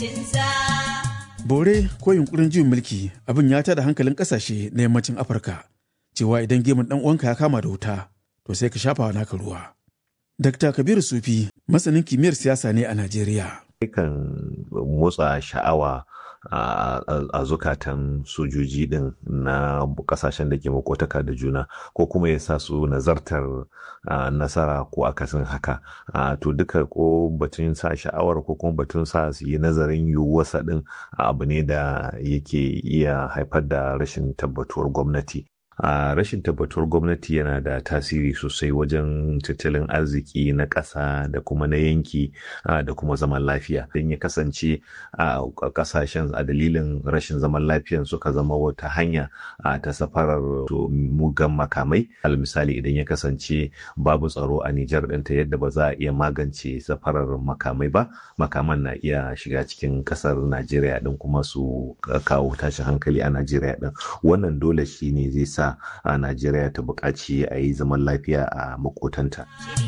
bore ko yunkurin juyin mulki abin ya tada hankalin kasashe na yammacin afirka cewa idan gemun dan uwanka ya kama da wuta to sai ka shafa naka ruwa dr kabiru sufi masanin kimiyyar siyasa ne a najeriya kan motsa sha'awa a zukatan sojoji din na kasashen da ke makotaka da juna ko kuma ya sa su nazartar nasara ko akasin haka to duka ko batun sa sha'awar ko kuma batun sa su yi nazarin yiwuwarsa din abu ne da yake iya haifar da rashin tabbatuwar gwamnati a rashin tabbatuwar gwamnati yana da tasiri sosai wajen tattalin arziki na ƙasa da kuma na yanki da kuma zaman lafiya don ya kasance a ƙasashen a dalilin rashin zaman lafiyan suka zama wata hanya ta safarar mugan makamai al misali idan ya kasance babu tsaro a Nijar ɗinta yadda ba za a iya magance safarar makamai ba makaman na iya shiga cikin ƙasar Najeriya ɗin kuma su kawo tashin hankali a Najeriya ɗin wannan dole shi ne zai sa a Najeriya ta buƙaci a yi zaman lafiya a makotanta.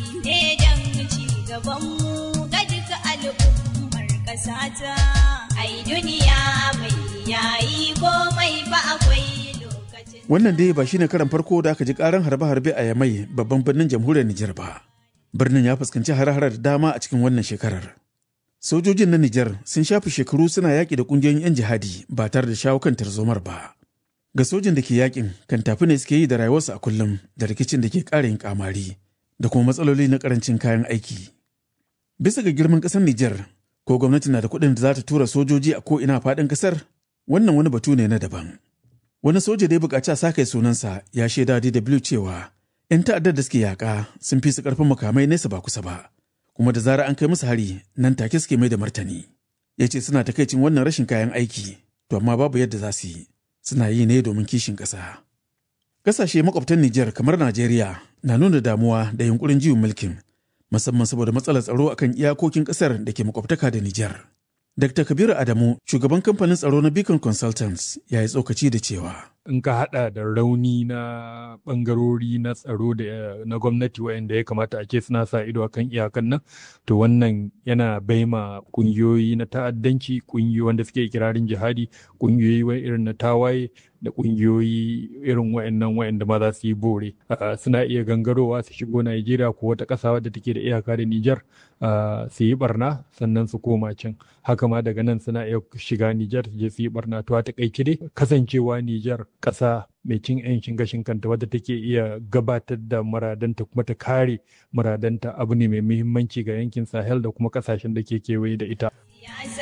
Wannan dai ba shine karan farko da aka ji karan harbe-harbe a Yamai babban birnin jamhuriyar Nijar ba. Birnin ya fuskanci hare-hare da dama a cikin wannan shekarar. Sojojin na Nijar sun shafi shekaru suna yaƙi da ƙungiyoyin 'yan jihadi ba tare da shawo kan tarzomar ba. ga sojin da ke yakin kan tafi ne suke yi da rayuwarsu a kullum da rikicin da ke ƙara yin kamari da kuma matsaloli na karancin kayan aiki. Bisa ga girman ƙasar Nijar, ko gwamnati na da kuɗin da za ta tura sojoji a ko ina faɗin ƙasar, wannan wani batu ne na daban. Wani soja da ya buƙaci a sake sunansa ya shaida DW cewa 'yan ta'addar da suke yaƙa sun fi su ƙarfin makamai nesa ba kusa ba, kuma da zarar an kai musu hari nan take suke mai da martani. Ya ce suna takaicin wannan rashin kayan aiki, to amma babu yadda za su yi. suna yi ne domin kishin ƙasa. Ƙasashe makwabtan Nijar kamar Najeriya na nuna damuwa da yunkurin juyin mulkin, musamman saboda matsalar tsaro akan iyakokin ƙasar da ke makwabtaka da Nijar. Dr. Kabiru Adamu, shugaban kamfanin tsaro na Beacon Consultants, ya yi tsokaci da cewa. In ka haɗa da rauni na ɓangarori na tsaro da na gwamnati waɗanda ya kamata a ce suna sa ido a kan iyakan nan, to wannan yana baima ƙungiyoyi na ta'addanci, ƙungiyoyi wanda suke kirarin jihadi, ƙungiyoyi irin na tawaye, da ƙungiyoyi irin wayannan wayanda ma za su yi bore suna iya gangarowa su shigo Najeriya ko wata ƙasa wadda take da iyaka da Nijar su yi barna sannan su koma can haka ma daga nan suna iya shiga Nijar su je su yi barna to a takaice dai kasancewa Nijar ƙasa mai cin 'yancin gashin kanta wadda take iya gabatar da muradanta kuma ta kare muradanta abu ne mai muhimmanci ga yankin Sahel da kuma ƙasashen da ke kewaye da ita.